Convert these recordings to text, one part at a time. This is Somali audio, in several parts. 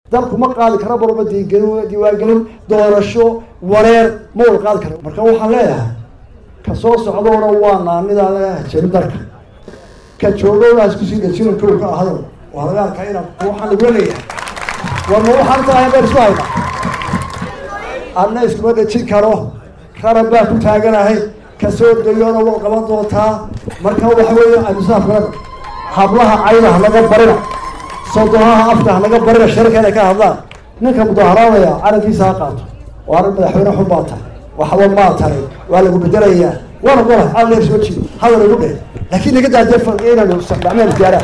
dalku ma qaadi kara barba diiwaangelin doorasho wareer ma wada qaadi kara marka waxaan leeyahay ka soo socdoona waa naanidaa jebin dalka ka joogowna iskusii dhajina kowka ahado waa laga arkaa inaan waxaan igula leeyahay warma waxaan tahay baan isku hayna anna iskuma dhejin karo qaran baa ku taaganahay kasoo dayona waa qaban doontaa marka waxa weeye amisaafkana hablaha cayda halaga barina sodonaha afka halaga barina sharka inay ka hadlaan ninka mudaaharaadaya calankiisa ha qaato waana madaxweyne xun baa tahay waxba maa tahay waa lagu bedelayaa waana gola calan soo jiido hadal igu dheh laakiin naga daadee farqiya inaynu dhacmeen diyaaraan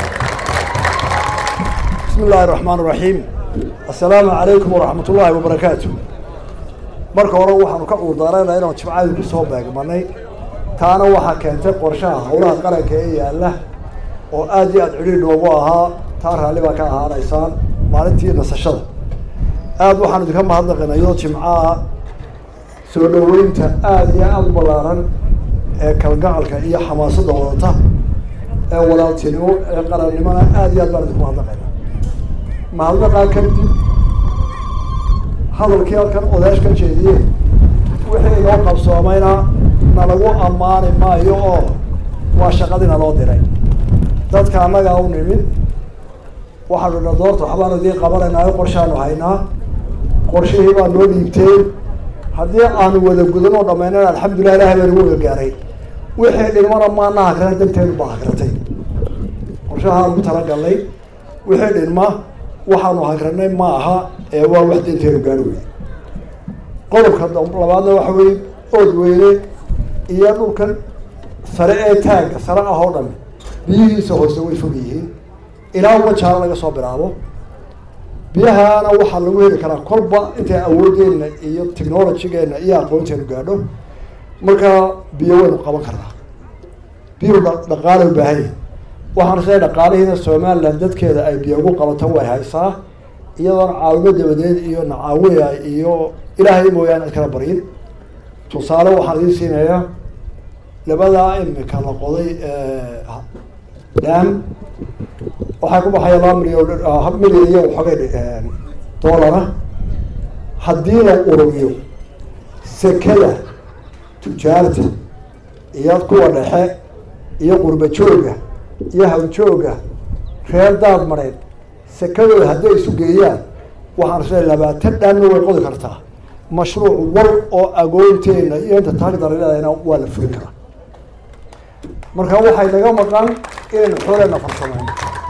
bismi illaahi raxmaan raxiim assalaamu calaykum waraxmat ullaahi wabarakaatu marka hore waxaanu ka cuurdaarayna inaanu jimcadii kusoo beegmanay taana waxaa keentay qorshaha howlaha qaranka ee yaalla oo aada iyo aada cidhiir noogu ahaa taa raalli baa ka ahaanaysaan maalintii nasashada aada waxaan idinka mahadnaqina iyadoo jimcaha soo dhaweynta aada iyo aada u ballaaran ee kalgacalka iyo xamaasadda wadata ee walaaltinimo ee qarannimona aada iyo aad baan idinku mahadnaqayna mahadnaqaa kadib hadalkii halkan odaash ka jeediyeen wixii inoo qabsoomayna nalagu ammaani maayo oo waa shaqadii naloo diray dadka annagaa u nimid waxaanu dha doorta waxbaanu idiin qabanaynayo qorshaanu haynaa qorshihii baa noo dhiibteen haddii aanu wada gudan oo dhamaynana alxamdulilah ilahay baa nagu wada gaaray wixii dhinmana maana hakrana danteedu baa hakratay qorshahaan ku talagalnay wixii dhinma waxaanu hakranay ma aha ee waa wax danteenu gaari weyey qodobka labaadna waxa weye ood weyne iyo dhulkan sare ee taagga sare ah oo dhan biyihiisa hoose way fog yihiin ilaa wajaalo laga soo bilaabo biyahaana waxaa lagu heli karaa kolba intay awoodeenna iyo technologygeenna iyo aqoonteenu gaadho markaa biyo waynu qaban karnaa biyuhu dhaqaala u baahan yahi waxaan isleeay dhaqaalihiina somaliland dadkeeda ay biyo ugu qabato way haysaa iyadoona caawimo dabadeed iyo nacaawinaya iyo ilaahay mooyaane cid kala baryin tusaale waxaan idiin siinayaa labadaa imika la qoday dam waxay ku baxaya laba milyan milyan iyo waxoogay dollara haddii la ururiyo sekada tujaarta iyo kuwa dhexe iyo qurba jooga iyo hawjooga reer daad mareed sekadooda hadday isu geeyaan waxaan isle labaatan dhanna way qodi kartaa mashruuc war oo agoonteena iyo inta taagdaraleedana waa la fulin karaa marka waxay naga maqan inaynu xooleena farsamayno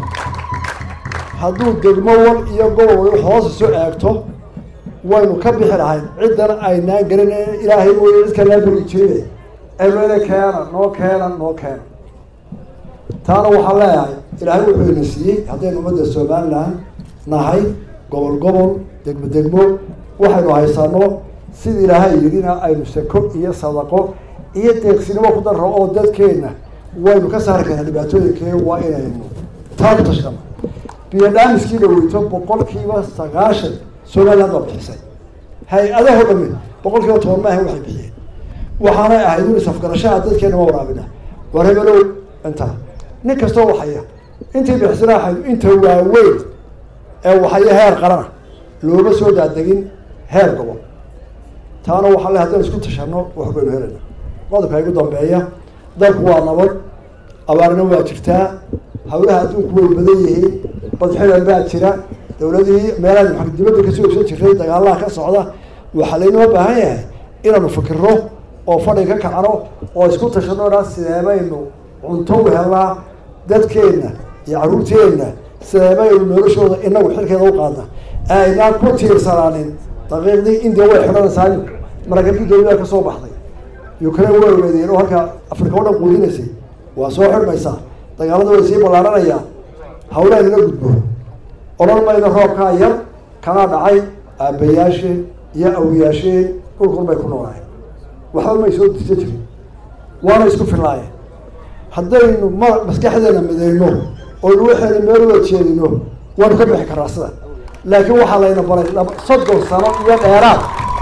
hadduu degmo wal iyo gobol wal hoos isu eegto waynu ka bixi lahayn ciddana aynaan garan ilaahay mooye cid kalaa beri jire emele keena noo keena noo keena taana waxaan leeyahay ilaahay wuxuu ina siiyey haddaynu ummadda somaliland nahay gobol gobol degmo degmo waxaynu haysano sida ilaahay yidhina aynu sako iyo sadaqo iyo deeqsinimo ku darro oo dadkeena waynu ka saari karnaa dhibaatooyinkee waa inaynu taa ku tashkano biyo dhaamiskii dhaweyto boqolkiiba sagaashan somaliland baa bixisay hay-adaho dhami boqol kiiba toban maaha waxay bixiyeen waxaanay ahayd un isafgarashaha dadkeena ma waraabina war hebelow intaa nin kastoo waxaya intii bixisnaaxay inta waaweyn ee waxaya heer qarana looma soo daadegin heer gobol taana waxaa le haddaan isku tashano wax baynu helayna qodobka igu dambeeya dalku waa nabad abaarna waa jirtaa hawlaha adduunku way badan yihiin badxidan baa jira dawladihii meelaha maa dibadda kasoo ogsan jiray dagaalaha ka socda waxaa laynoo baahan yahay inaanu fikiro oo fadhi ka kacno oo isku tashano dhan sideebaynu cunto u helnaa dadkeenna iyo caruurteenna sideebaynu noloshooda inagu xilkeeda u qaadna aynaan ku tiirsanaanin daqiiqdii india way xidhanaysaa maraykankii dawlada ka soo baxday ukraine way ogeedeen oo halka afrika o dhan quudinaysay waa soo xidhmaysaa dagaalada way sii ballaaranayaan hawlaha inaga gudbo odhan mayno roobkaa yar kanaa dhacay aabbayaasheen iyo awiyaasheen dhulkun bay ku noolaayeen waxba may soo disa jirin waana isku fillaayeen haddaynu ma maskaxdeena midayno oynu waxayna meel uga jeedino waanu ka bixi karnaa sida laakiin waxaa layna baray soddon sano iyo dheeraad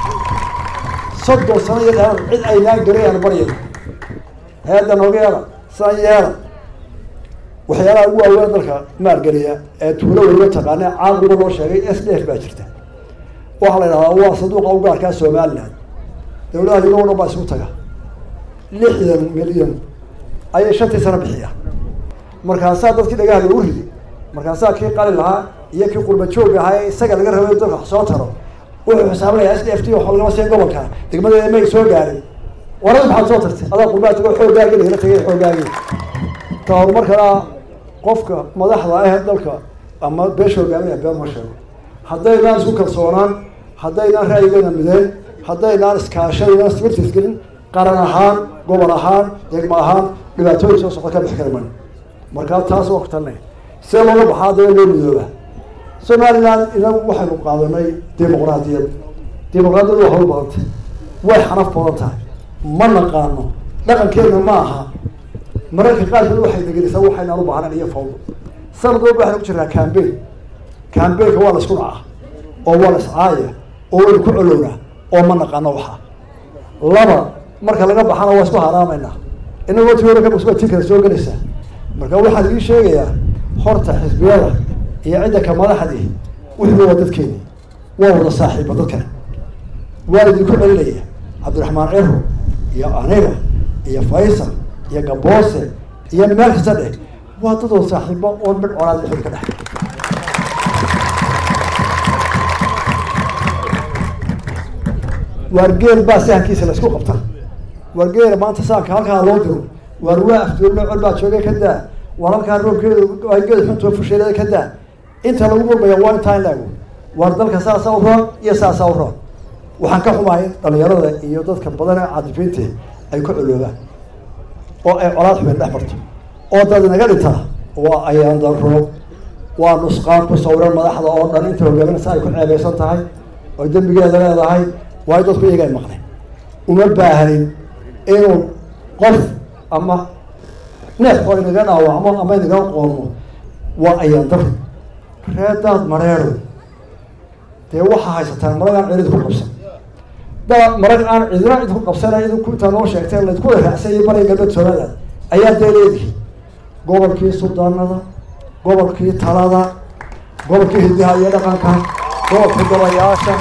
soddon sano iyo dheeraad cid aynaan garay aan baryayno heedda nooga yeela sidaan yeela waxyaalaha ugu waaweyn dalka maalgeliya ee tuulo weliba taqaane caaqiba loo sheegay s d f baa jirta waxaa la yidhahdaa waa sanduuqa u gaarkaa somaliland dawladaha yurob o dhan baa isugu taga lixdan milyan ayay shantii sano bixiya markaasaa dadkii dhagaha loogu ridi markaasaa kii qali lahaa iyo kii qurba joog ahaa ee isaga laga rabay dalka wax soo taro wuxuu xisaabinaya s d f t waxa lagama siin gobolka degmadeeda may soo gaarin warada maxaad soo tartay adaa qurbaa tago xooggaagi lagala tagay xooggaagi ta horumarkana qofka madaxda ah dalka ama beesha hogaaminaya been ma sheego haddaynaan isku kalsoonaan haddaynaan ra'yigeena mideen haddaynaan iskaashaynaan smirtisgelin qaran ahaan gobol ahaan degmo ahaan dhibaatooyin soo socda ka bixi kara mayno markaa taas waa ku talinay see looga baxaa daba loo midooba somaliland inagu waxaynu qaadanay dimuqraadiyad dimuqraadiyadu waa hawl badantay way xanaf badan tahay ma naqaano dhaqankeedna ma aha mararka qaarkood waxay degelisaa waxaynaan u baahnayn iyo fawdo sanad walba waxaynu ku jirnaa cambain cambainka waa la isku dhacaa oo waa la iscaaya oo waynu ku colownaa oo ma naqaano waxa laba marka laga baxana waa isku haraamaynaa inagoo ti hore kabasba ti kale soo gelaysaa marka waxaan idii sheegayaa horta xisbiyada iyo cidda ka madaxdii wuxuu waa dadkeeni waa wada saaxiiba dadkan waa idinku celinaya cabdiraxmaan ciro iyo aniga iyo faysal iyo gaboose iyo meel kasta dheh waa dad wada saaxiibo oo midh colaad dhexood ka dhex waar geel baa sahankiisa la isku qabta waar geela maanta saanka halkaa loo diro waar waa afduulno col baa joogay ka daa waar halkaa roobkeedu geed xuntuo fusheelada ka daa inta lagu murmaya waa intaa in laago waar dalka saasaa u roon iyo saasaa u roon waxaan ka xumahay dhalinyarada iyo dadka badan ee caadifiinta ay ku coloobaan oo ay colaad xubeen dhex marto oo dad inaga dhintaa waa ayaan daro waa nusqaan ku sawiran madaxda oo dhan inta hogaaminaysa ay ku ceebeysan tahay oo dembigeeda leedahay waayo dadku iyaga ay maqleen uma baahnin inuu qof ama neef oo inaga dhaawacmo ama inaga qoonmo waa ayaan dari reedaad mareero dee waxaa haysataan marag aan celid ku qabsan da marag aan cidina cid ku qabsanay idinku intaa noo sheegteen laydku raacsanyo bariga galbeed somaliland ayaa dee leedihi gobolkii suldaanada gobolkii talada gobolkii hidaha iyo dhaqanka gobolkii golayaasha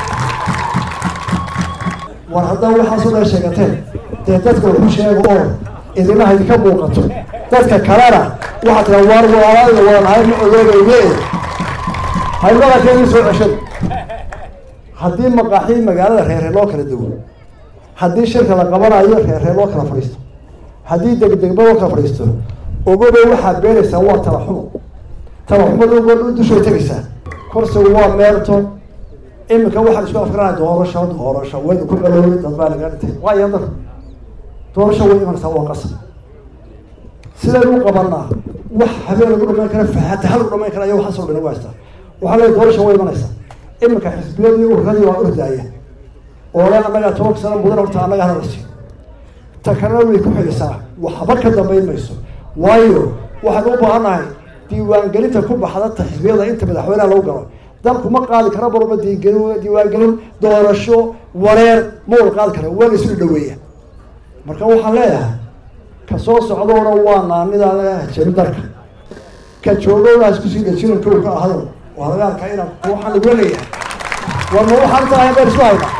war haddaa waxaasoo dhan sheegateen dee dadka wuxu sheego oo idinaha idinka muuqato dadka kalena waxaa tira waar walaalada wadanahay ma odoogayne haymadakeedii soo ceshada haddii maqaaxii magaalada reeree loo kala duwo haddii shirka la qabanayo reeree loo kala fadhiisto haddii degdegba loo kala fadhiisto ogoba waxaad beenaysaa waa talaxumo talaxumadu ogo dushay tegaysaa kursigu waa meerto iminka waxaan isku afkaranaya doorasho doorasho waynu ku coloobay dad baa naga dhintay waa iyadar doorasho way imanaysaa waa qasab sidaynu u qabanaa wax habeen lagu dhamayn kara fahaata hal lagu dhamayn kara ayaa waxaasoo dhan nagu haystaa waxaa leeyahy doorasho way imanaysaa iminka xisbiyadii urradii waa ordaaya oo le annagaa tobanka sano mudan horta annaga hadalsi ta kalena way ku xidhisaa waxba ka dambayn mayso waayo waxaan u baahannahay diiwaangelinta ku baxda ta xisbiyada inta madaxweyneha lagu galo dalku ma qaadi kara barba diingelin diiwaangelin doorasho wareer ma wada qaadi kara waa la isu dhaweeya marka waxaan leeyahay ka soo socdoona waa naanidaa jebin dalka ka joogowna iskusii dhajinin kow ka ahado waa laga arkaa inaan waxaan lagula leeyahay war ma waxaan tahay baan isku haynaa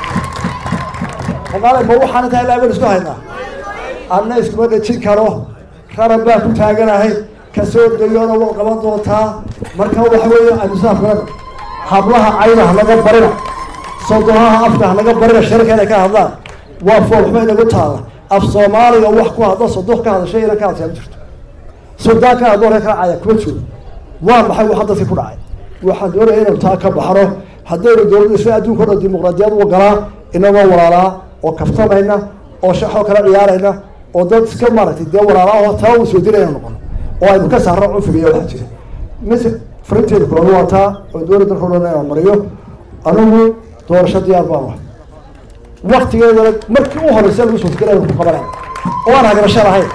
ogaale ma waxaan tahay laa baan isku haynaa anna iskuma dhajin karo raran baa ku taaganahay kasoo dayoona waa qaban doontaa marka waxa weeye amisaafkana hablaha cayda hanaga barina sodonaha afka hanaga barina sharka inay ka hadlaan waa foolxuma inagu taala af soomaaliga wax ku hadlo sodoh ka hadashay ina ka hadashaa ma jirto sudaan ka hadlo reer kala caya kuma joogo waa maxay waxa dadkii ku dhacay waxaan doonaya inaynu taa ka baxno haddaynu dowladda isla adduunka o dhan dimuqraadiyad u galaa inagoo walaalaa oo kaftamayna oo shaxoo kala ciyaarayna oo dad iska maaragtay dee walaalaa oo taa u soo dirayna noqono oo aynu ka saarno cunfiga iyo waxaa jira mis farinteeda kooda waa taa oo dowladda dalka o dhan inaan mariyo anigu doorasho diyaar baan wahay waktigeedana markii u horeysa lagu suurtagelay ku qabanay oo aan hagarasho lahayn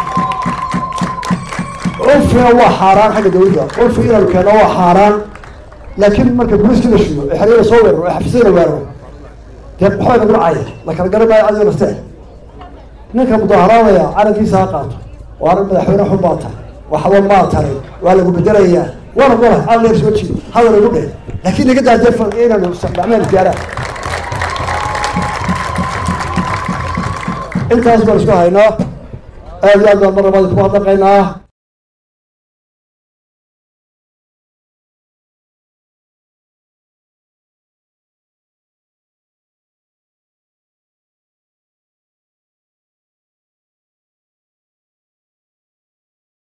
cunfina waa xaaraan xagga dawladda cunfi inaanu keenno waa xaaraan laakiin marka guliskii la shido ee xeriyada soo weeraro ee xafisyada la weeraro dee waxbay nagu dhacaya la kala garan maayo adigo nastee ninka mudaaharaadaya calankiisa ha qaato waana madaxweyne xun baa tahay waxba maa tarin waa lagu bedelayaa waana golahay al leer soo jiido hadal igu dheh laakiin naga daajee fal inaynu gacmeen gaaraan intaas baan isku haynaa aad iyo aad baan mar labaad ku hadlaqaynaa